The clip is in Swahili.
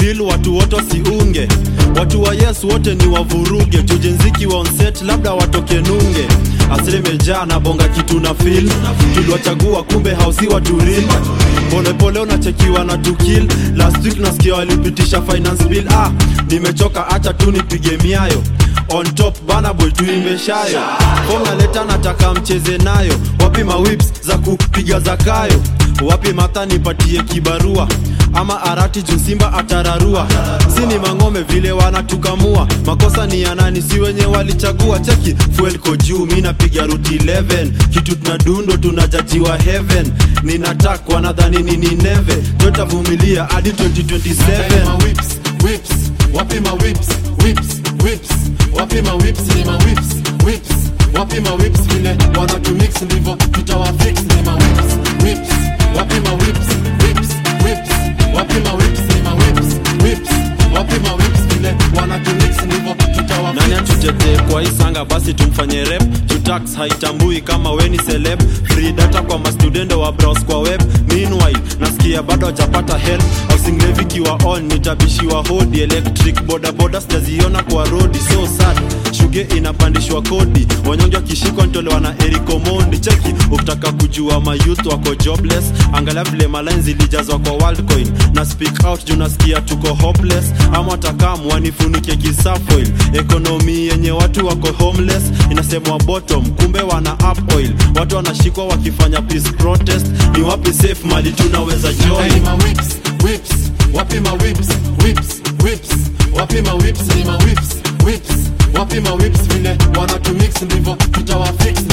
deal watu wote wasiunge watu wa yes wote ni wavuruge tujenziki wa onset labda watoke nunge asilimejaa na bonga kitu na fil tuliwachagua kumbe hausi waturil polepole unachekiwa na tukil last week nasikia walipitisha finance bill ah nimechoka acha tu nipige miayo on top bana boy tuimeshayo fom naleta nataka mcheze nayo wapi mawips za kupiga zakayo wapi mata nipatie kibarua ama arati juu simba atararua si ni mang'ome vile wanatukamua makosa ni ya nani si wenye walichagua cheki fuel ko juu mi napiga ruti 11 kitu tunadundo tunajajiwa heaven ninatak wanadhani nini neve totavumilia hadi 2027 ma whips, whips, wapi ma whips, whips, whips, wapi ma whips, ni ma whips, whips, wapi ma whips, vile wanatumix ndivyo tutawafix, ni ma whips, whips, wapi ma whips, whips, whips, wapi ma whips, ni ma whips, whips, wapi ma whips, vile wanatumix ndivyo tutawafix. nani atutetee kwa hii sanga basi tumfanye rep tutax haitambui kama weni celeb free data kwa mastudendo wa browse kwa web meanwhile nasikia bado hajapata help housing levy kiwa on nitabishiwa hodi electric bodaboda sijaziona kwa rodi so sad shuge inapandishwa kodi wanyonge wakishikwa ntolewa na erikomondi cheki ukitaka kujua mayouth wako jobless angalia vile malin zilijazwa kwa worldcoin na speak out juu nasikia tuko hopeless ama takam wanifunike kisafoil ekonomi yenye watu wako homeless inasemwa bottom kumbe wana up oil watu wanashikwa wakifanya peace protest ni wapi safe mali tunaweza Hey, join ma whips, whips, wapi ma whips, whips, whips, wapi ma whips, ni ma whips, whips, wapi ma whips, vile wanatumix ndivyo tutawafix,